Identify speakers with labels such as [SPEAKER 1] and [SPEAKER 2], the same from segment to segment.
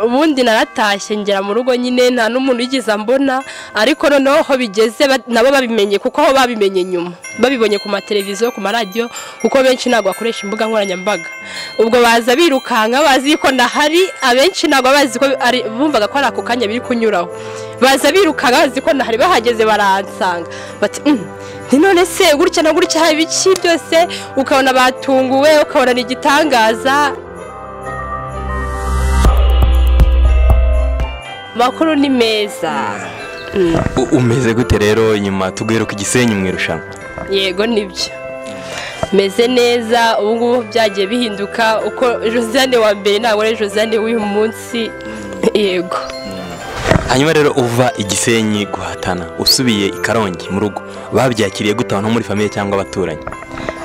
[SPEAKER 1] ubundi naratashye ngera mu rugo nyine nta n'umuntu wigeze ambona ariko noneho aho bigeze ba- nabo babimenye kuko aho babimenye nyuma babibonye ku mateleviziyo ku maradiyo kuko benshi ntabwo bakoresha imbuga nkoranyambaga ubwo baza birukanka bazi yuko ndahari abenshi ntabwo bazi ko ari bumvaga ko ari ako kanya biri kunyuraho baza birukanka bazi ko ndahari bahageze baransanga bati "Mm, ni none se gutya na gutya haba ibiki byose ukabona batunguwe ukabona ni igitangaza makuru ni meza
[SPEAKER 2] U- umeze gute rero nyuma tugweruka igisenyi mu irushanwa
[SPEAKER 1] yego nibyo meze neza ubu ngubu byagiye bihinduka uko josiane wa mbere ntabwo ari josiane w'uyu munsi yego
[SPEAKER 2] hanyuma rero uva igisenyi guhatana usubiye i karongi mu rugo babyakiriye gute abantu bo muri famiye cyangwa abaturanyi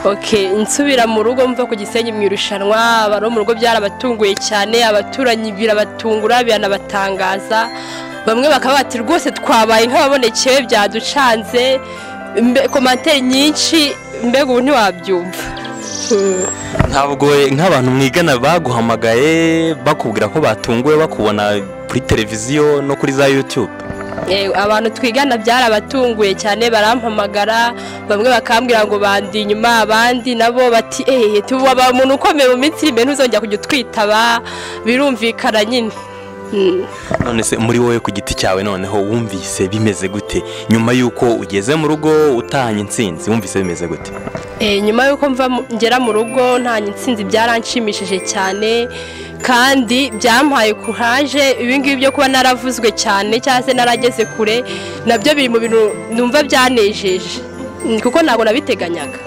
[SPEAKER 1] ok nsubira mu rugo mva ku gisenyi mu irushanwa abari bo mu rugo byarabatunguye cyane abaturanyi birabatungura biranabatangaza bamwe bakaba bati rwose twabaye nk'ababonekewe byaducanze mbe komantere nyinshi mbega ubu ntiwabyumva Hmm.
[SPEAKER 2] ntabwo nk'abantu mwigana baguhamagaye bakubwira ko batunguwe bakubona kuri televiziyo no kuri za yutube
[SPEAKER 1] Eh, abantu twigana byarabatunguye cyane barampamagara bamwe bakambwira ngo bandi inyuma abandi nabo bati ehe tuba umuntu ukomeye mu minsi iri imbere ntuzongera kujya utwitaba birumvikana nyine Mm.
[SPEAKER 2] none se muri wowe ku giti cyawe noneho wumvise bimeze gute nyuma y'uko ugeze mu rugo utahanye intsinzi wumvise bimeze gute
[SPEAKER 1] Eh, nyuma y'uko mva mu- ngera mu rugo nta intsinzi byaranshimishije cyane kandi byampaye kuraje ibingibi byo kuba naravuzwe cyane cyangwa se narageze kure nabyo biri mu bintu numva byanejeje Mm, kuko ntabwo nabiteganyaga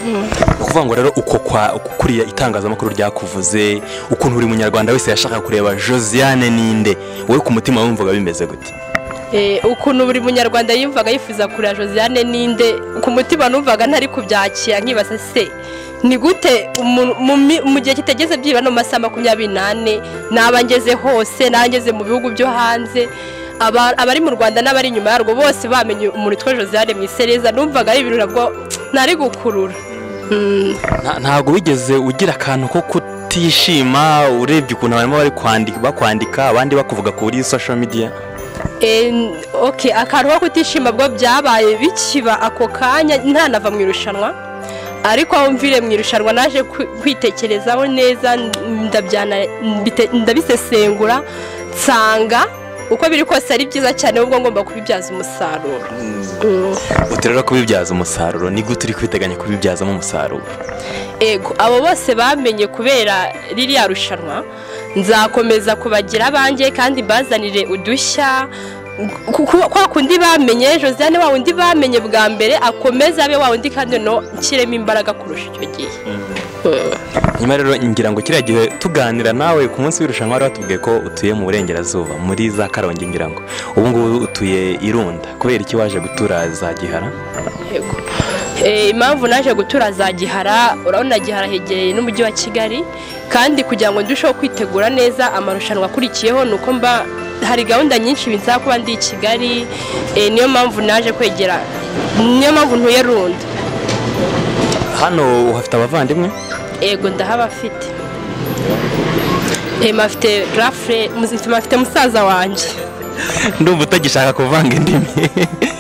[SPEAKER 2] ni ukuvuga ngo rero uko kwa uko kuriya itangazamakuru ryakuvuze ukuntu buri munyarwanda wese yashakaga kureba josiane ninde wowe ku mutima wumvaga bimeze gute
[SPEAKER 1] Eh, ukuntu buri munyarwanda yumvaga yifuza kureba josiane ninde ku mutima numvaga ntari kubyakira nkibaza se ni gute umuntu- mu mi- mu gihe kitageze byibura no mu masaha makumyabiri n'ane n'aba ngeze hose n'aba ngeze mu bihugu byo hanze aba- abari mu rwanda n'abari inyuma yarwo bose bamenye umuntu witwa josiane mu isereza numvaga ari ibintu nabwo ntari gukurura Mm.
[SPEAKER 2] Nta- ntabwo wigeze ugira akantu ko kutishima urebye ukuntu barimo bari kwandika bakwandika abandi bakuvuga kuri social media
[SPEAKER 1] Eh, ok akantu ko kutishima bwo byabaye bikiba ako kanya ntanava mu irushanwa ariko aho mvire mu irushanwa naje kwi- kwitekerezaho neza ndabyana- mbite- ndabisesengura nsanga uko biri kose ari byiza cyane ahubwo ngomba kubibyaza umusaruro Mm.
[SPEAKER 2] uti rero kubibyaza umusaruro ni gute uri kwiteganya kubibyazamo umusaruro
[SPEAKER 1] ego abo bose bamenye kubera ririya rushanwa nzakomeza kubagira abanjye kandi mbazanire udushya Ku- ku- kwa kundi bamenye josiane wa wundi bamenye bwa mbere akomeze abe wa wundi kandi no nshyiremo imbaraga kurusha icyo gihe Mm.
[SPEAKER 2] nyuma rero ngira ngo kiriya gihe tuganira nawe ku munsi w'irushanwa wari watubwiye ko utuye mu burengerazuba muri za karongi ngira ngo ubu ngubu utuye irunda kubera iki waje gutura za gihara
[SPEAKER 1] Yego. Eh, impamvu naje gutura za gihara urabona gihara hegereye n'umujyi wa kigali kandi kugira ngo ndusheho kwitegura neza amarushanwa akurikiyeho ni uko mba hari gahunda nyinshi binsaba kuba ndi i kigali eh, niyo mpamvu naje kwegera niyo mpamvu ntuye rundi
[SPEAKER 2] hano uhafite abavandimwe
[SPEAKER 1] ego ndahabafite Eh, mpafite rafure mpafite musaza wanjye
[SPEAKER 2] ndumva utagishaka kuvanga indimi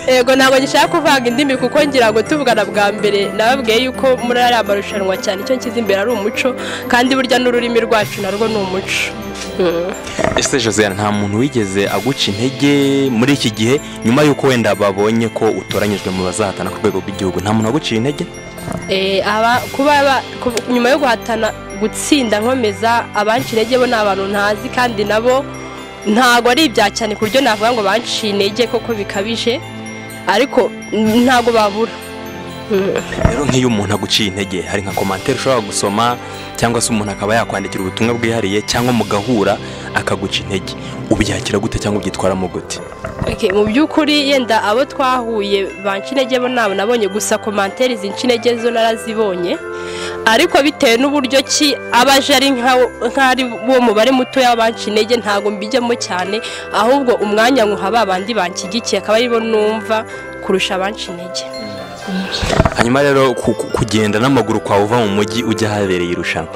[SPEAKER 1] ego ntabwo gishaka kuvanga indimi kuko ngira ngo tuvugana bwa mbere nababwiye yuko muri ariya marushanwa cyane icyo nshyize imbere ari umuco kandi burya n'ururimi rwacu narwo ni umuco Mm.
[SPEAKER 2] ese josiane nta muntu wigeze aguca intege muri iki gihe nyuma y'uko wenda babonye ko utoranyijwe mu bazahatana ku rwego rw'igihugu nta muntu waguciye intege
[SPEAKER 1] Eh, aba- kuba aba- ku- nyuma yo guhatana gutsinda nkomeza abanshi intege bo ni abantu ntazi kandi nabo ntabwo ari ibya cyane ku buryo navuga ngo banciye intege koko bikabije ariko mm, ntabwo babura Mm.
[SPEAKER 2] rero nk'iyo umuntu aguciye intege hari nka komantere ushobora gusoma cyangwa se umuntu akaba yakwandikira ubutumwa bwihariye cyangwa mugahura akaguca intege ubyakira gute cyangwa ubyitwaramo gute
[SPEAKER 1] Okay, mu by'ukuri yenda abo twahuye bancinege bo nabo nabonye gusa komantere zincinege zo narazibonye ariko bitewe n'uburyo ki abaje ari nka- nk'ari bo mubare muto y'abancinege ntabwo mbijyamo cyane ahubwo umwanya nkuha ba bandi banshyigikiye akaba aribo numva kurusha abancinege
[SPEAKER 2] hanyuma rero ku- ku- kugenda n'amaguru kwawe uva mu mujyi ujya ahabereye irushanwa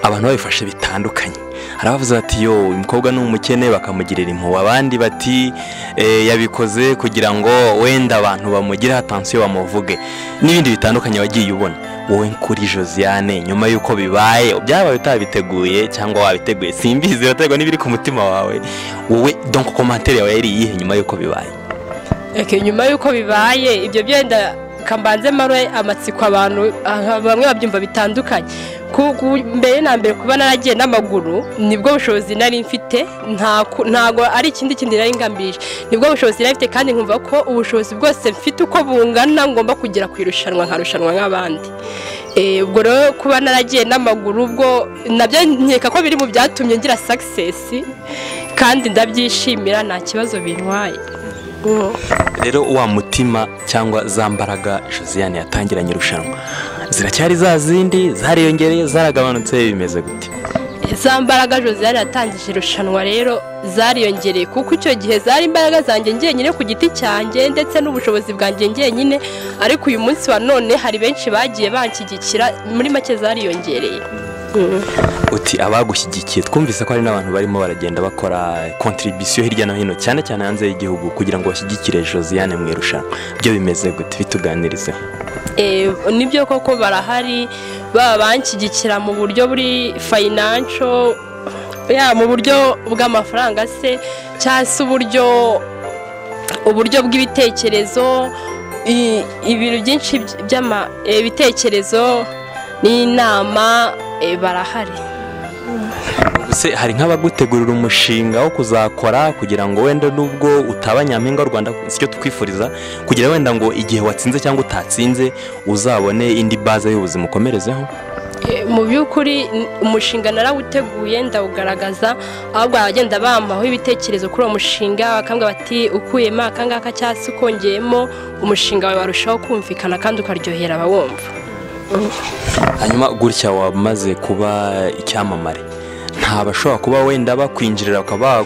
[SPEAKER 2] abantu babifashe bitandukanye hari abavuze bati yo uyu mukobwa ni umukene bakamugirira impuhwe abandi bati "Eh, yabikoze kugira ngo wenda abantu bamugireho atansiyo bamuvuge n'ibindi bitandukanye wagiye ubona wowe kuri josiane nyuma y'uko bibaye byabaye utabiteguye cyangwa wabiteguye simbizi biraterwa n'ibiri ku mutima wawe wowe donko komantere yawe yari iyihe nyuma y'uko bibaye
[SPEAKER 1] Eke, nyuma y'uko bibaye ibyo byenda kambanze mare amatsiko abantu ah, bamwe babyumva bitandukanye Ku- ku- mbere na mbere kuba naragiye n'amaguru nibwo bushobozi nari mfite nta ku- ntago ari ikindi kintu nari ngambirije nibwo bushobozi nari mfite kandi nkumva ko ubushobozi bwose mfite uko bungana ngomba kugera ku irushanwa nkarushanwa nk'abandi Eh, ubwo rero kuba naragiye n'amaguru ubwo nabyo nkeka ko biri mu byatumye ngira success kandi ndabyishimira nta kibazo bintwaye Oh.
[SPEAKER 2] rero wa mutima cyangwa za mbaraga josiane yatangiranye irushanwa ziracyari za zindi zariyongereye zaragabanutse bimeze gute
[SPEAKER 1] za mbaraga josiane yatangije irushanwa rero zariyongereye kuko icyo gihe zari imbaraga zanjye njyenyine ku giti cyanjye ndetse n'ubushobozi bwanjye njyenyine ariko uyu munsi wa none hari benshi bagiye banshyigikira muri make zariyongereye
[SPEAKER 2] uti abagushyigikiye twumvise ko hari n'abantu barimo baragenda bakora kontribisiyo hirya no hino cyane cyane hanze y'igihugu kugira ngo bashyigikire josiane mu irushanwa byo bimeze gute bituganirize
[SPEAKER 1] Eh, nibyo koko barahari baba banshyigikira mu buryo buri fayinansho ya mu buryo bw'amafaranga se cyangwa se uburyo uburyo bw'ibitekerezo i- ibintu byinshi by- by'ama- eh, ibitekerezo n'inama eh, barahari
[SPEAKER 2] se hari nk'abagutegurira umushinga wo kuzakora kugira ngo wenda nubwo utaba nyampinga w'u rwanda sicyo tukwifuriza kugira wenda ngo igihe watsinze cyangwa utatsinze uzabone indi baze y'ubuzima ukomerezeho
[SPEAKER 1] Eh, mu by'ukuri n- umushinga narawuteguye ndawugaragaza ahubwo abagenda bampaho ibitekerezo kuri uwo mushinga bakambwira bati ukuyemo akangaka cyangwa se ukongeyemo umushinga wawe warushaho kumvikana kandi ukaryohera abawumva
[SPEAKER 2] hanyuma gutya wamaze kuba icyamamare nta bashobora kuba wenda bakwinjirira bakaba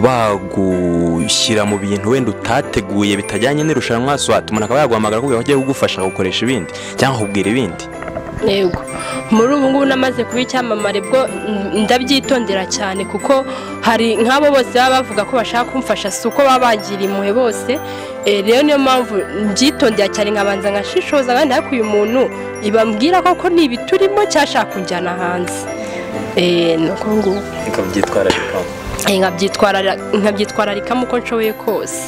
[SPEAKER 2] bagu- bagushyira mu bintu wenda utateguye bitajyanye n'irushanwa swat umuntu akaba yaguhamagara kugira ngo ajye kugufasha gukoresha ibindi cyangwa akubwira ibindi
[SPEAKER 1] yego muri ubu ngubu namaze kuba icyamamare bwo mm, ndabyitondera cyane kuko hari nk'abo bose baba bavuga ko bashaka kumfasha si uko baba bagira impuhwe bose Eh, rero niyo mpamvu mbyitondera cyane nkabanza nkashishoza kandi ariko uyu muntu ibambwira koko ni ibiturimo cyashaka kunjyana hanze Eh, ni uko nguko
[SPEAKER 2] ukabyitwararikaho
[SPEAKER 1] Eh, nkabyitwararira- nkabyitwararikamo uko nshoboye kose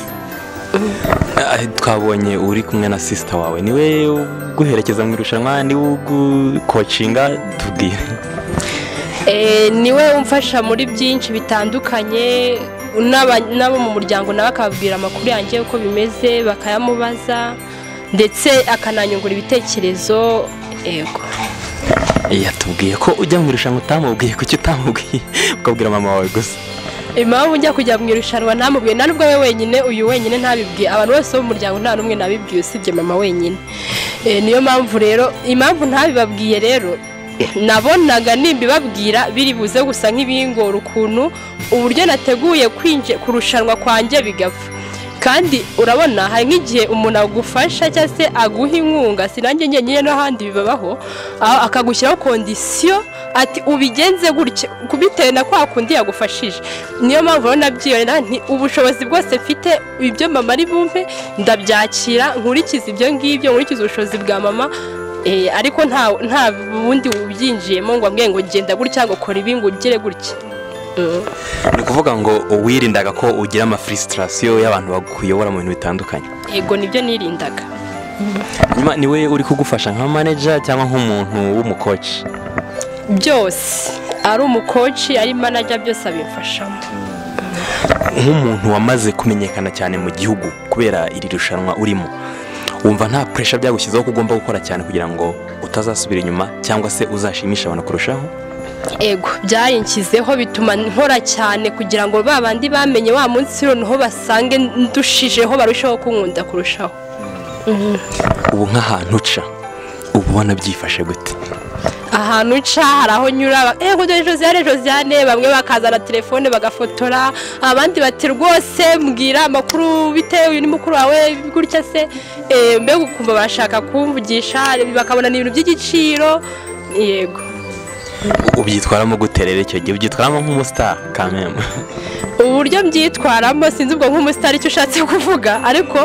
[SPEAKER 2] Ah, twabonye uri kumwe na sisita wawe niwe uguherekeza mu irushanwa niwe ugukocinga tubwire
[SPEAKER 1] Eh, niwe umfasha muri byinshi bitandukanye n'aba- n'abo mu muryango nawe akababwira amakuru yanjye uko bimeze bakayamubaza ndetse akananyungura ibitekerezo yego
[SPEAKER 2] yatubwiye ko ujya mu irushanwa utamubwiye kuki utamubwiye ukabwira mama wawe gusa
[SPEAKER 1] impamvu njya kujya mu irushanwa ntamubwiye nta n'ubwo we wenyine uyu wenyine ntabibwiye abantu bose bo mu muryango nta n'umwe nabibwiye usibye mama wenyine Eh, niyo mpamvu rero impamvu ntabibabwiye rero nabonaga nimbibabwira biri buze gusa nk'ibingora ukuntu uburyo nateguye kwinjira kurushanwa kwanjye bigapfa kandi urabona hari nk'igihe umuntu agufasha cyangwa se aguha inkunga si nanjye ngenyine n'ahandi bibabaho a- akagushyiraho kondisiyo ati ubigenze gutya kubitewe na kwa kundi yagufashije niyo mpamvu rero nabyiyonera nti ubushobozi bwose mfite ibyo mama ari bumve ndabyakira nkurikize ibyo ngibyo nkurikize ubushobozi bwa mama eh, ariko nta nta bundi bubyinjiyemo ngo ambwiye ngo genda gutya ngo kora ibi ngo ugire gutya Mm.
[SPEAKER 2] ni ukuvuga ngo wirindaga ko ugira amafurisitirasiyo y'abantu bakuyobora mu bintu bitandukanye
[SPEAKER 1] yego nibyo nirindaga
[SPEAKER 2] nyuma niwe uri kugufasha nka maneja cyangwa nk'umuntu w'umukoci
[SPEAKER 1] byose ari umukoci ari manaja byose abimfashamo
[SPEAKER 2] nk'umuntu wamaze kumenyekana cyane mu gihugu kubera iri rushanwa urimo wumva nta puresha byagushyizeho ko ugomba gukora cyane kugira ngo utazasubira inyuma cyangwa se uzashimisha abantu kurushaho
[SPEAKER 1] ego byarinshyizeho bituma nkora cyane kugira ngo ba bandi bamenye wa munsi noneho basange ndushijeho barushaho kunkunda kurushaho
[SPEAKER 2] ubu nk'ahantu uca uba ubona byifashe gute
[SPEAKER 1] ahantu nca hari aho nyura ba- eh kujya josiane josiane bamwe bakazana telefone bagafotora abandi bati rwose mbwira amakuru bitewe uyu ni mukuru wawe gutya se Eh, mbega ukumva bashaka kumvugisha bakabona ni ibintu by'igiciro yego
[SPEAKER 2] ubyitwaramo gute rero icyo gihe ubyitwaramo nk'umusitari kameme
[SPEAKER 1] uburyo mbyitwaramo sinzi ubwo nk'umusitari icyo ushatse kuvuga ariko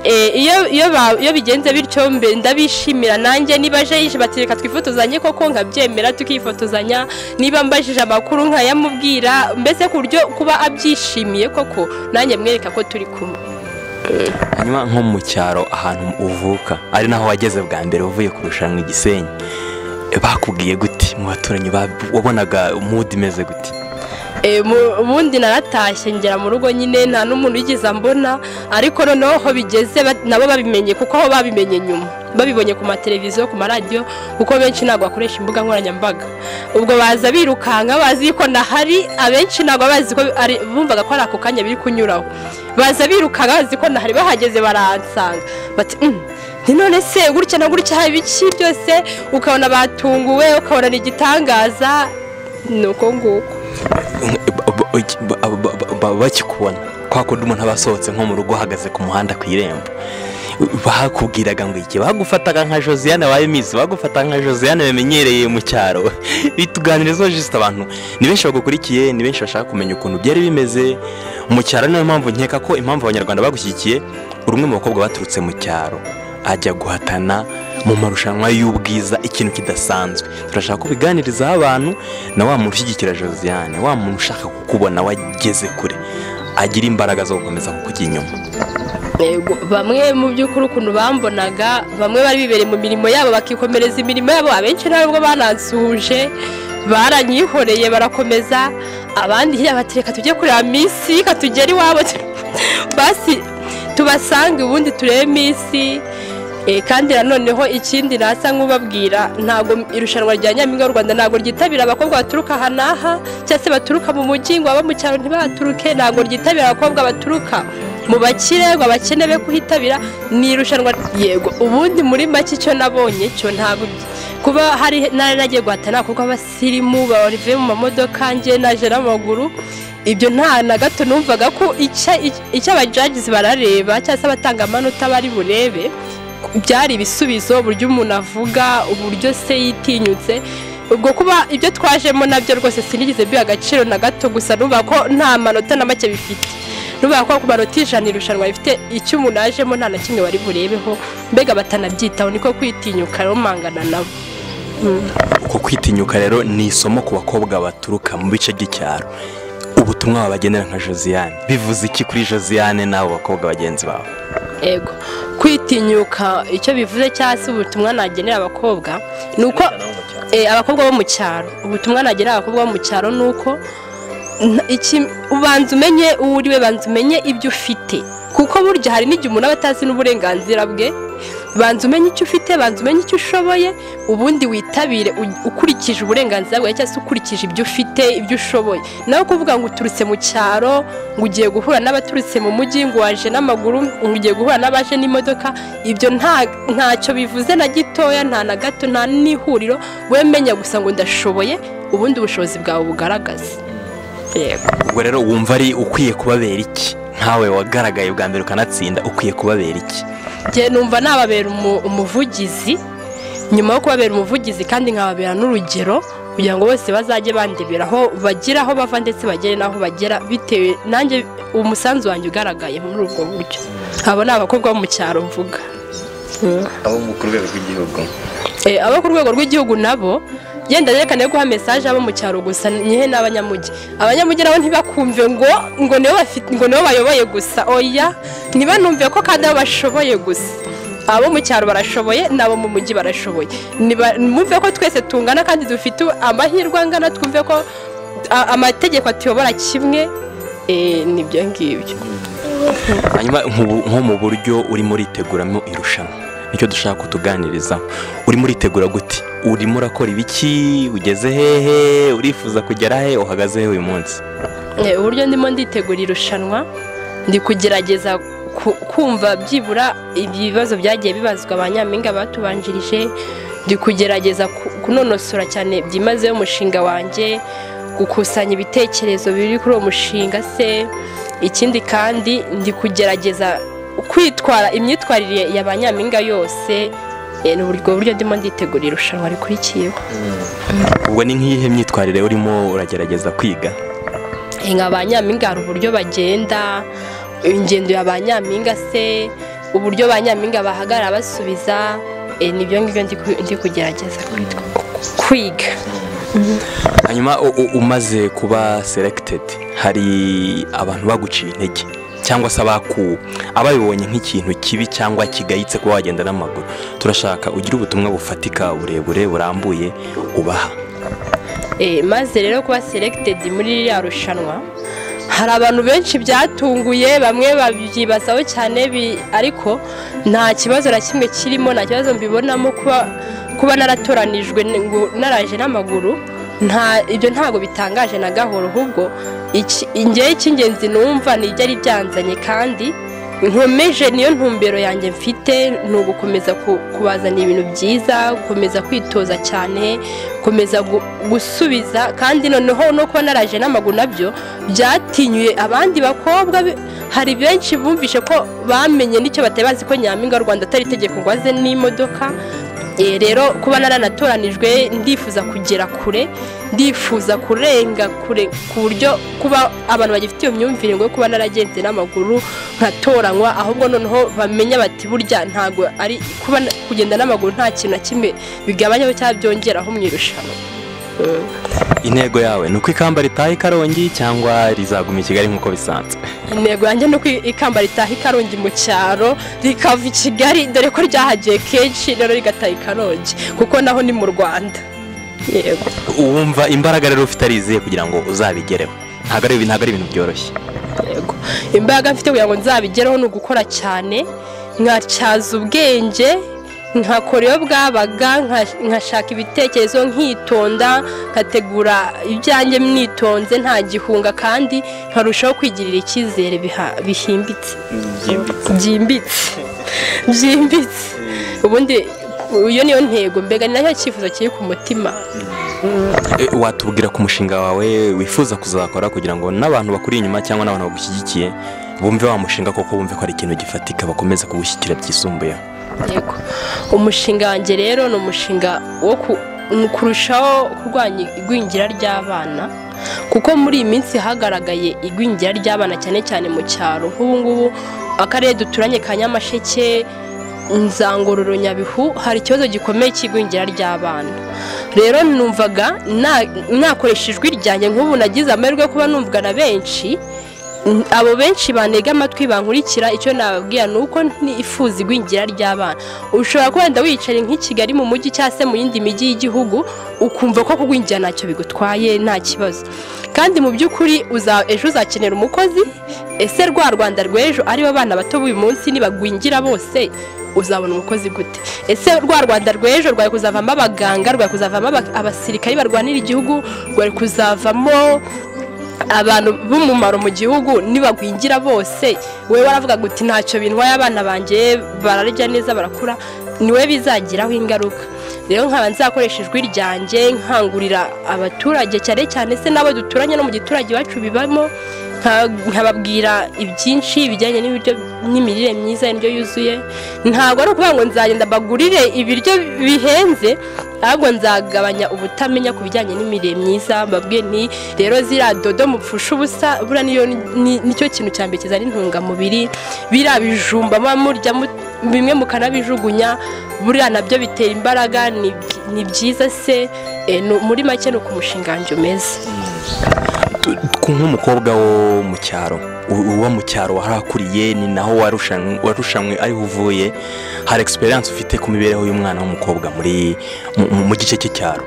[SPEAKER 1] eh, iyo iyo ba- iyo bigenze bityo mbe ndabishimira nanjye niba aje yije batireka twifotozanye koko nkabyemera tukifotozanya niba mbajije amakuru nkayamubwira mbese ku buryo kuba abyishimiye koko nanjye mwereka ko turi kumwe
[SPEAKER 2] hanyuma nko mu cyaro ahantu uvuka ari naho wageze bwa mbere uvuye kurushanwa i gisenyi bakubwiye gute mu baturanyi ba- wabonaga mudu imeze gute
[SPEAKER 1] Eh, mu- ubundi naratashye ngera mu rugo nyine nta n'umuntu wigeze ambona ariko noneho aho bigeze ba- nabo babimenye kuko aho babimenye nyuma babibonye ku mateleviziyo ku maradiyo kuko benshi ntabwo bakoresha imbuga nkoranyambaga ubwo baza birukanka bazi ko nahari abenshi ntabwo bazi ko ari bumvaga ko ari ako kanya biri kunyuraho baza birukanka bazi ko nahari bahageze baransanga bati "Mm, ni none se gutya na gutya haba ibiki byose ukabona batunguwe ukabona ni igitangaza ni uko nguko
[SPEAKER 2] Ba- ba- ba- ba- ba- ba- bakikubona kwa kundi umuntu aba asohotse nko mu rugo ahagaze ku muhanda ku irembo bakubwiraga ngo iki bagufataga nka josiane wa emisi bagufataga nka josiane bamenyereye mu cyaro bituganirizo jisite abantu ni benshi bagukurikiye ni benshi bashaka kumenya ukuntu byari bimeze mu cyaro niyo mpamvu nkeka ko impamvu abanyarwanda bagushyigikiye uri umwe mu bakobwa baturutse mu cyaro ajya guhatana mu marushanwa y'ubwiza ikintu kidasanzwe turashaka kubiganirizaho abantu na wa muntu ushyigikira josiane wa muntu ushaka kukubona wageze kure agira imbaraga zo gukomeza kukujya inyuma
[SPEAKER 1] Yego, bamwe mu by'ukuri ukuntu bambonaga bamwe bari bibereye mu mirimo yabo bakikomereza imirimo yabo abenshi ntabwo banansuhuje baranyihoreye barakomeza abandi hirya bati reka tujye kureba minsi reka tugere iwabo basi tubasange ubundi turebe minsi Eh, kandi nanoneho ikindi nasa nk'ubabwira ntabwo irushanwa rya nyampinga y'u rwanda ntabwo ryitabira abakobwa baturuka aha n'aha cyangwa se baturuka mu mujyi ngo aba mu cyaro ntibaturuke ntabwo ryitabira abakobwa baturuka mu bakire ngo abakene be kuhitabira ni irushanwa yego ubundi muri make icyo nabonye cyo ntabwo kuba hari nari nagiye guhatana kuko abasirimu bavuye mu mamodoka njye naje n'amaguru ibyo nta na gato numvaga ko icya- icyo abajagizi barareba cyangwa se abatanga amanota bari burebe byari ibisubizo uburyo umuntu avuga uburyo se yitinyutse ubwo kuba ibyo twajemo nabyo rwose sinigeze biha agaciro na gato gusa nuba ko nta manota na make bifite nuba ko ku manota ijana irushanwa rifite icyo umuntu ajemo nta na kimwe bari burebeho mbega batanabyitaho niko kwitinyuka rero mangana nabo
[SPEAKER 2] uko kwitinyuka rero ni isomo ku bakobwa baturuka mu bice by'icyaro ubutumwa babagenera nka josiane bivuze iki kuri josiane n'abo bakobwa bagenzi bawe
[SPEAKER 1] ego kwitinyuka icyo bivuze cyangwa se ubutumwa nagenera abakobwa ni uko Eh, abakobwa bo mu cyaro ubutumwa nagira abakobwa bo mu cyaro ni uko nta- iki- ubanza umenye uwo uri we banza umenye ibyo ufite kuko burya hari n'igihe umuntu aba atazi n'uburenganzira bwe banza umenye icyo ufite banza umenye icyo ushoboye ubundi witabire u- ukurikije uburenganzira bwawe cyangwa se ukurikije ibyo ufite ibyo ushoboye nawe kuvuga ngo uturutse mu cyaro ngo ugiye guhura n'abaturutse mu mujyi ngo waje n'amaguru ngo ugiye guhura n'abaje n'imodoka ibyo nta ntacyo bivuze na gitoya nta na gato nta n'ihuriro wowe menya gusa ngo ndashoboye ubundi ubushobozi bwawe bugaragaze yego
[SPEAKER 2] ubwo rero wumva ari ukwiye kubabera iki nkawe wagaragaye bwa mbere ukanatsinda ukwiye kubabera iki
[SPEAKER 1] njye numva nababera umu- umuvugizi nyuma yo kubabera umuvugizi kandi nkababera n'urugero kugira ngo bose bazajye bandebera aho bagira aho bava ndetse bagere n'aho bagera bitewe nanjye umusanzu wanjye ugaragaye muri ubwo buryo abo ni abakobwa bo mu cyaro mvuga
[SPEAKER 3] abo mu ku rwego rw'igihugu
[SPEAKER 1] Eh, abo ku rwego rw'igihugu nabo yenda yerekane guha mesaje abo mu cyaro gusa nyihe n'abanyamujyi abanyamujyi nabo ntibakumve ngo ngo nibo bafite ngo nibo bayoboye gusa oya ntibanumve ko kandi abo bashoboye gusa abo mu cyaro barashoboye n'abo mu mujyi barashoboye Niba- mwumve ko twese tungana kandi dufite amahirwe angana twumve ko a- amategeko atuyobora kimwe eh, nibyo ngibyo
[SPEAKER 2] hanyuma nkubu- nko mu buryo urimo uriteguramo irushanwa nicyo dushaka kutuganirizaho urimo uritegura gute urimo urakora ibiki ugeze hehe urifuza kugera he uhagaze he uyu munsi
[SPEAKER 1] Eh, uburyo ndimo nditegura irushanwa ndi kugerageza ku- kumva byibura ibibazo byagiye bibazwa ba nyampinga batubanjirije ndi kugerageza ku- kunonosora cyane byimazeyo umushinga wanjye gukusanya ibitekerezo biri kuri uwo mushinga se ikindi kandi ndi kugerageza kwitwara imyitwarire ya ba nyampinga yose Eh, ni ubwo buryo ndimo nditegura irushanwa rikurikiyeho
[SPEAKER 2] ubwo ni nk'iyihe myitwarire urimo uragerageza kwiga
[SPEAKER 1] Eh, nka ba nyampinga hari uburyo bagenda ingendo ya ba nyampinga se uburyo ba nyampinga bahagarara basubiza eh, nibyo ngibyo ndi ku- ndi kugerageza kwitwa- kwiga
[SPEAKER 2] hanyuma u- u- umaze kuba seregitedi hari abantu baguciye intege cyangwa se abakuwe ababibonye nk'ikintu kibi cyangwa kigayitse kuba wagenda n'amaguru turashaka ugire ubutumwa bufatika burebure burambuye ubaha
[SPEAKER 1] Eh, maze rero kuba seregitedi muri ririya rushanwa hari abantu benshi byatunguye bamwe babyibazaho cyane bi- ariko nta kibazo na kimwe kirimo nta kibazo mbibonamo kuba kuba naratoranijwe n- ngo naraje n'amaguru nta ibyo ntabwo bitangaje na gahoro ahubwo iki- njyewe icy'ingenzi numva ni ibyo ari byanzanye kandi nkomeje niyo ntumbero yanjye mfite ni ugukomeza ku- kubazanira ibintu byiza gukomeza kwitoza cyane gukomeza gu- gusubiza kandi noneho no kuba naraje n'amaguru nabyo byatinyuye abandi bakobwa be- hari benshi bumvishe ko bamenye n'icyo batari bazi ko nyampinga w'u rwanda atari itegeko ngo aze n'imodoka Eh, rero kuba naratoranijwe ndifuza kugera kure ndifuza kurenga kure ku buryo kuba abantu bagifite iyo myumvire ngo yo kuba naragenze n'amaguru nkatoranywa ahubwo noneho bamenya bati burya ntabwo ari kuba na- kugenda n'amaguru nta kintu na kimwe bigabanyaho cyangwa byongeraho mu irushanwa
[SPEAKER 2] intego yawe ni uko ikamba ritaha i karongi cyangwa rizaguma i kigali nk'uko bisanzwe
[SPEAKER 1] intego yanjye ni uko ikamba ritaha i karongi mu cyaro rikava i kigali dore ko ryahagiye kenshi rero rigataha i karongi kuko naho ni mu rwanda yego
[SPEAKER 2] wumva imbaraga rero ufite ari izihe kugira ngo uzabigereho ntabwo ari ntabwo ari ibintu byoroshye
[SPEAKER 1] yego imbaraga mfite kugira ngo nzabigereho ni ugukora cyane nkatyaza ubwenge nkakora iyo bwabaga nka- nkashaka ibitekerezo nkitonda nkategura ibyanjye mnitonze nta gihunga kandi nkarushaho kwigirira icyizere biha- bihimbitse byimbitse byimbitse ubundi iyo niyo ntego mbega ni nacyo cyifuzo kiri ku mutima
[SPEAKER 2] E, watubwira ku mushinga wawe wifuza kuzakora kugira ngo n'abantu bakuri inyuma cyangwa n'abantu bagushyigikiye bumve wa mushinga koko bumve ko ari ikintu gifatika bakomeza kugushyigikira byisumbuyeho
[SPEAKER 1] yego umushinga wanjye rero ni umushinga wo ku- ni kurushaho kurwanya igwingira ry'abana kuko muri iyi minsi hagaragaye igwingira ry'abana cyane cyane mu cyaro nk'ubu ngubu akarere duturanye ka nyamasheke nzangororo nyabihu hari ikibazo gikomeye cy'igwingira ry'abana rero numvaga na- nakoresha ijwi ryanjye nk'ubu nagize amahirwe yo kuba numvwa na benshi Mm, abo benshi banega amatwi bankurikira icyo nababwira ni uko ntifuza igwingira ry'abana ushobora kuba wenda wicaye nk'i kigali mu mujyi cyangwa se mu yindi mijyi y'igihugu ukumva ko kugwingira ntacyo bigutwaye nta kibazo kandi mu by'ukuri uza- ejo uzakenera umukozi ese rwa rwanda rw'ejo aribo bana bato b'uyu munsi nibagwingira bose uzabona umukozi gute ese rwa rwanda rw'ejo rwari kuzavamo abaganga rwari kuzavamo aba- abasirikari barwanira igihugu rwari kuzavamo abantu b'umumaro mu gihugu nibagwingira bose we waravuga ngo uti ntacyo bintwaye abana banjye bararya neza barakura niwe bizagiraho ingaruka rero nkaba nzakoresha ijwi ryanjye nkangurira abaturage cyane cyane se n'abo duturanye no mu giturage iwacu bibamo nka- nkababwira ibyinshi bijyanye n'ibiryo n'imirire myiza indyo yuzuye ntabwo ari ukuvuga ngo nzagenda mbagurire ibiryo bihenze ahubwo nzagabanya ubutamenya ku bijyanye n'imirire myiza mbabwiye nti rero ziriya dodo mupfusha ubusa buriya niyo ni- nicyo kintu cya mbere kizana intungamubiri biriya bijumba muba murya mu- bimwe mukanabijugunya buriya nabyo bitera imbaraga ni ni byiza se Eh, ni- muri make ni uko umushinga wanjye umeze
[SPEAKER 2] Ku- nk'umukobwa wo mu cyaro u- uba mu cyaro warakuriye ni naho warushan- warushanwe ariho uvuye hari egisperiyanse ufite ku mibereho y'umwana w'umukobwa muri mu- mu- mu gice cy'icyaro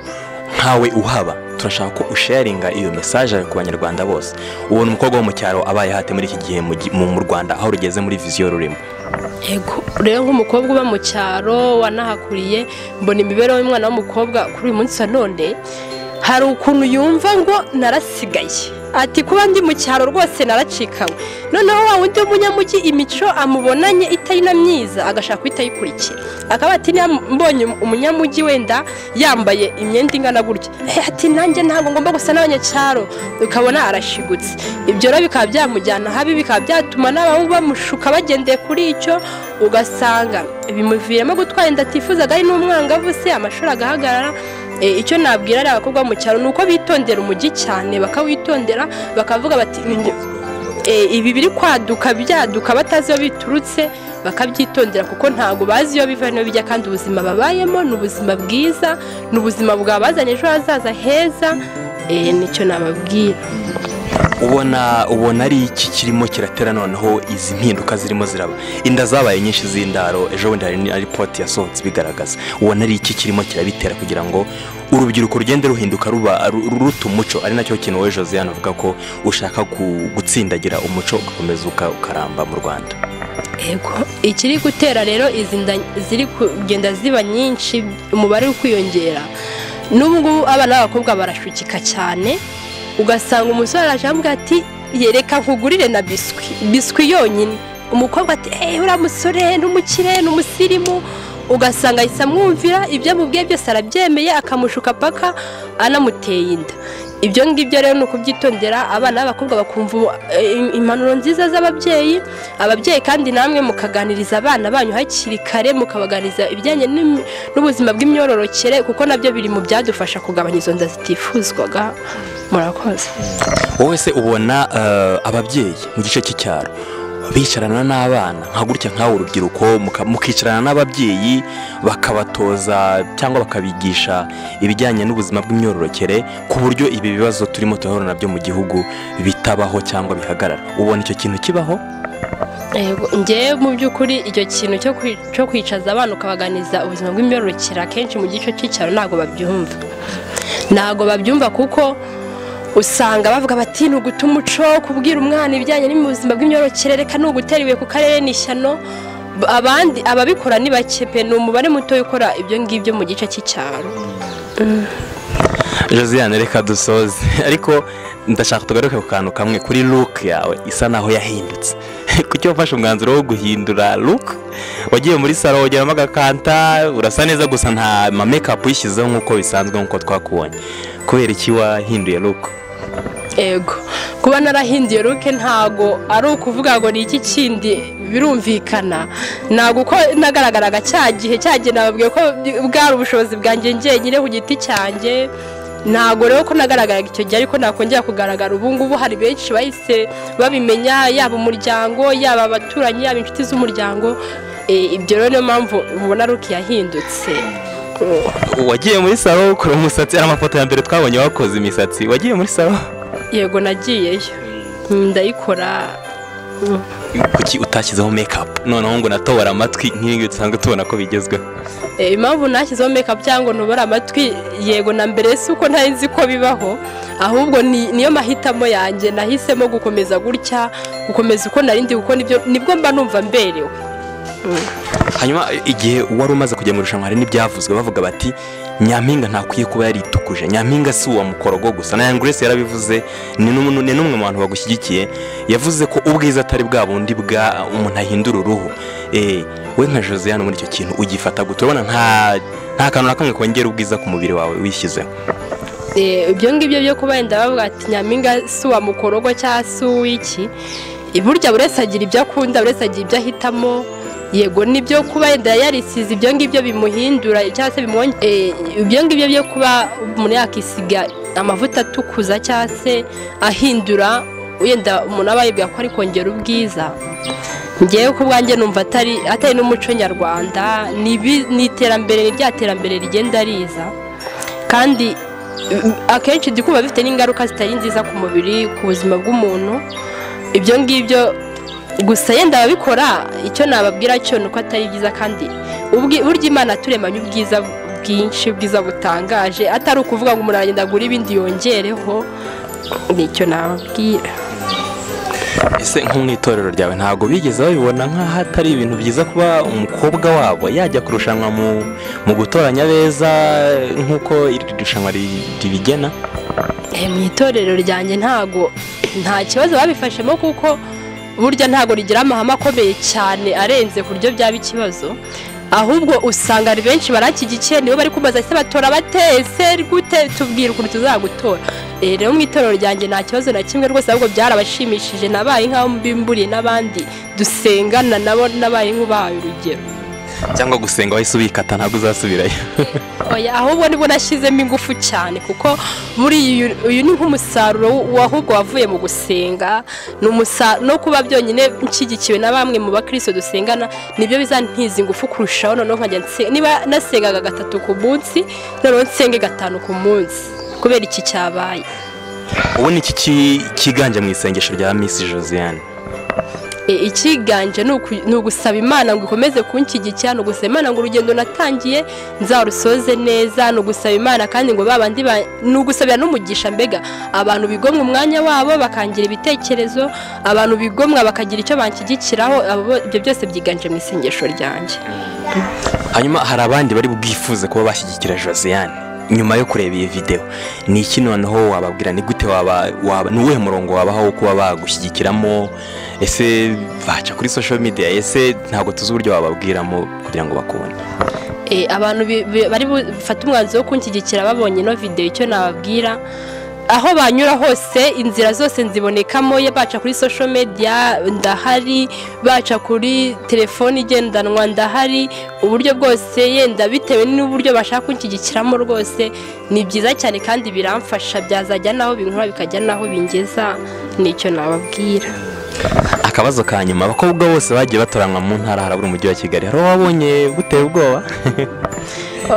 [SPEAKER 2] nkawe uhaba turashaka ko usharinga iyo mesaje yawe ku banyarwanda bose ubona umukobwa wo mu cyaro abaye hate muri iki gihe mu gi- mu mu rwanda aho rugeze muri viziyo rurimo
[SPEAKER 1] Ego, rero nk'umukobwa uba mu cyaro wanahakuriye mbona imibereho y'umwana w'umukobwa kuri uyu munsi wa none hari ukuntu yumva ngo narasigaye ati kuba ndi mu cyaro rwose naracikawe noneho wa wundi w'umunyamujyi imico amubonanye itari na myiza agashaka guhita ayikurikira akaba ati niba mbonye umunyamujyi wenda yambaye imyenda ingana gutya Eh, ati nanjye ntabwo ngomba gusa n'abanyacyaro ukabona arashigutse ibyo rero bikaba byamujyana habi bikaba byatuma n'abahu bamushuka bagendeye kuri icyo ugasanga bimuviramo gutwara inda atifuzaga ari n'umwangavu se amashuri agahagarara Eh, icyo nabwira ari abakobwa bo mu cyaro ni uko bitondera umujyi cyane bakawitondera bakavuga bati "Ninjye- eh, ibi biri kwaduka byaduka batazi iyo biturutse bakabyitondera kuko ntabwo bazi iyo biva n'iyo bijya kandi ubuzima babayemo ni ubuzima bwiza ni ubuzima bwabazanye ejo hazaza heza eh, nicyo nababwira
[SPEAKER 2] ubona ubona ari iki kirimo kiratera noneho izi mpinduka zirimo ziraba inda zabaye nyinshi z'indaro ejo bundi hari na ripoti yasohotse ibigaragaza ubona ari iki kirimo kirabitera kugira ngo urubyiruko rugende ruhinduka ruba ru- ruruta umuco ari nacyo kintu wowe josiane avuga ko ushaka gu- gutsindagira umuco ugakomeza uka- ukaramba mu rwanda
[SPEAKER 1] Ego ikiri gutera rero izi nda ziri kugenda ziba nyinshi umubare uri kwiyongera n'ubu ngubu abana b'abakobwa barashukika cyane ugasanga umusore araje aramubwira ati yereka nkugurire na biswi biswi yonyine umukobwa ati eee uriya musore ni umukire ni umusirimu ugasanga ahise amwumvira ibyo amubwiye byose arabyemeye akamushuka paka anamuteye inda ibyo ngibyo rero ni ukubyitondera abana b'abakobwa bakumva eh, impanuro nziza z'ababyeyi ababyeyi kandi namwe mukaganiriza abana banyu hakiri kare mukabaganiriza ibijyanye n'imi- n'ubuzima bw'imyororokere kuko nabyo biri mu byadufasha kugabanya izo nda zitifuzwaga murakoze
[SPEAKER 2] wowe se ubona eh, ababyeyi mu gice cy'icyaro bicarana n'abana nka gutya nk'aho urubyiruko muka- mukicarana n'ababyeyi bakabatoza cyangwa bakabigisha ibijyanye n'ubuzima bw'imyororokere ku buryo ibi bibazo turimo turahura nabyo mu gihugu bitabaho cyangwa bihagarara ubona icyo kintu kibaho
[SPEAKER 1] Yego, njyewe mu by'ukuri icyo kintu cyo kwi- cyo kwicaza abana ukabaganiza ubuzima bw'imyororokere akenshi mu gice cy'icyaro ntabwo babyumva ntabwo babyumva kuko usanga bavuga bati ni uguta umuco kubwira umwana ibijyanye n'ubuzima bw'imyororokere reka ni ugutera ibuye ku karere ni ishyano B- abandi ababikora ni bake pe ni umubare muto ukora ibyo ngibyo mu gice cy'icyaro
[SPEAKER 2] josiane reka dusoze ariko ndashaka tugaruke ku kantu kamwe kuri luke yawe isa naho yahindutse kuki wafashe umwanzuro wo guhindura luke wagiye muri salo wageramo agakanta urasa neza gusa nta mamekapu uyishyizeho nk'uko bisanzwe nk'uko twakubonye kubera iki wahinduye luke
[SPEAKER 1] ego kuba narahinduye ruke ntago ari ukuvuga ngo ni iki kindi birumvikana ntabwo uko nagaragaraga cya gihe cya gihe nababwiye ko bwari ubushobozi bwanjye njyenyine ku giti cyanjye ntabwo rero ko nagaragaraga icyo gihe ariko nakongera kugaragara ubu ngubu hari benshi bahise babimenya yaba umuryango yaba abaturanyi yaba inshuti z'umuryango Eh, ibyo rero niyo mpamvu mubona ruke yahindutse
[SPEAKER 2] wagiye muri salo ukora umusatsi ari amafoto ya mbere twabonye wakoze imisatsi wagiye muri salo
[SPEAKER 1] yego nagiyeyo ndayikora
[SPEAKER 2] kuki utashyizeho mekapu noneho ngo natobora amatwi nk'ibingibi dusanzwe tubona ko bigezweho
[SPEAKER 1] Eh, impamvu nashyizeho mekapu cyangwa ngo ntubore amatwi yego na mbere si uko ntari nzi ko bibaho ahubwo ni- niyo mahitamo yanjye nahisemo gukomeza gutya gukomeza uko narindi kuko nibyo nibwo mba numva mberewe
[SPEAKER 2] hanyuma igihe wari umaze kujya mu irushanwa hari n'ibyavuzwe bavuga bati nyampinga ntakwiye kuba yaritukuje nyampinga si uwa mukorogo gusa na yangurese yarabivuze ni n'umu- ni n'umwe mu bantu bagushyigikiye yavuze ko ubwiza atari bwa bundi bwa umuntu ahindura uruhu Eh, we nka josiane muri icyo kintu ugifata gute urabona nta nta kantu na kamwe kongera ubwiza ku mubiri wawe wishyizeho
[SPEAKER 1] Eh, ibyo ngibyo byo kuba wenda bavuga ati nyampinga si uwa mukorogo cyangwa si uw'iki Eh, burya buri wese agira ibyo akunda buri wese agira ibyo ahitamo yego nibyo kuba wenda yarisize ibyo ngibyo bimuhindura cyangwa se bimwonge eh, ibyo ngibyo byo kuba umuntu yakisiga amavuta atukuza cyangwa se ahindura wenda umuntu aba yibwira ko ari kongera ubwiza ngewe ku bwanjye numva atari atari n'umuco nyarwanda ni ibi- ni iterambere ni rya terambere rigenda riza kandi mm, akenshi ndi kumva bifite n'ingaruka zitari nziza ku mubiri ku buzima bw'umuntu ibyo ngibyo gusa yenda ababikora icyo nababwira cyo ni uko atari byiza kandi ubwi- burya imana turemanye ubwiza bwinshi ubwiza butangaje atari ukuvuga ngo umuntu aragenda agura ibindi yongereho nicyo nababwira
[SPEAKER 2] ese nko mu itorero ryawe ntabwo bigeze babibona nk'aho atari ibintu byiza kuba umukobwa wabo yajya kurushanwa mu mu gutoranya abeza nk'uko iri rushanwa ri- ribigena
[SPEAKER 1] Eh, mu itorero ryanjye ntago nta kibazo babifashemo kuko burya ntago rigira amahame akomeye cyane arenze ku buryo byaba ikibazo ahubwo usanga ari benshi barakigikiye nibo bari kubaza ese batora batese gute tubwire ukuntu tuzagutora Eh, rero mu itorero ryanjye nta kibazo na kimwe rwose ahubwo byarabashimishije nabaye nk'aho mbimburiye n'abandi dusengana nabo nabaye nk'ubahaye urugero
[SPEAKER 2] cyangwa gusenga wahise ubikata ntabwo uzasubirayo
[SPEAKER 1] Oya, ahubwo nibwo nashyizemo ingufu cyane kuko muri uyu uyu ni nk'umusaruro w- ahubwo wavuye mu gusenga ni umusa- no kuba byonyine nshyigikiwe na bamwe mu bakristo dusengana nibyo bizantiza ingufu kurushaho noneho nkajya nse- niba nasengaga gatatu ku munsi noneho nsenge gatanu ku munsi kubera iki cyabaye
[SPEAKER 2] ubundi iki ki- kiganje mu isengesho rya misi josiane
[SPEAKER 1] E, ikiganje ni uku- ni ugusaba imana ngo ikomeze kunshyigikira ni ugusaba imana ngo urugendo natangiye nzarusoze neza ni ugusaba imana kandi ngo babandi ba- ni ugusabira n'umugisha mbega abantu bigomwa umwanya wabo bakangira ibitekerezo abantu bigomwa bakagira icyo banshyigikiraho abo bo- ibyo byose byiganje mu isengesho ryanjye
[SPEAKER 2] hanyuma hari abandi bari bwifuze kuba bashyigikira josiane nyuma yo kureba iyi videwo ni iki noneho wababwira ni gute waba waba ni uwuhe murongo wabaha wo kuba bagushyigikiramo ese baca kuri social media ese ntabwo tuzi uburyo wababwiramo kugira ngo bakubone
[SPEAKER 1] Eh, abantu bi- bi- bari bufate umwanzuro wo kunshyigikira babonye ino videwo icyo nababwira aho banyura hose inzira zose nzibonekamo ye baca kuri social media ndahari baca kuri telefone igendanwa ndahari uburyo bwose yenda bitewe n'uburyo bashaka kunshyigikiramo rwose ni byiza cyane kandi biramfasha byazajya n'aho binkura bikajya n'aho bingeza nicyo nababwira
[SPEAKER 2] akabazo ka nyuma abakobwa bose bagiye batoranwa mu ntara harabura umujyi wa kigali hari uwabonye buteye ubwoba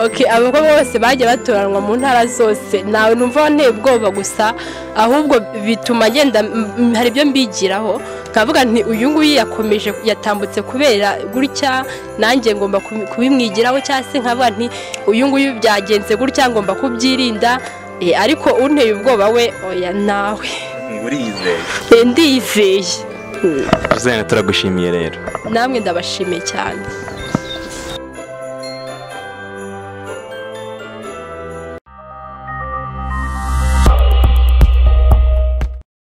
[SPEAKER 1] ok abakobwa bose bagiye batoranwa mu ntara zose nawe numva nteye ubwoba gusa ahubwo bituma ngenda m- m- hari ibyo mbigiraho nkavuga nti uyu nguyu yakomeje yatambutse kubera gutya nanjye ngomba kubi- kubimwigiraho cyangwa se nkavuga nti uyu nguyu byagenze gutya ngomba kubyirinda Eh, ariko unteye ubwoba we oya nawe
[SPEAKER 3] uriyizeye
[SPEAKER 1] Eh, ndiyizeye Mm,
[SPEAKER 2] josiane turagushimiye rero
[SPEAKER 1] namwe ndabashimiye cyane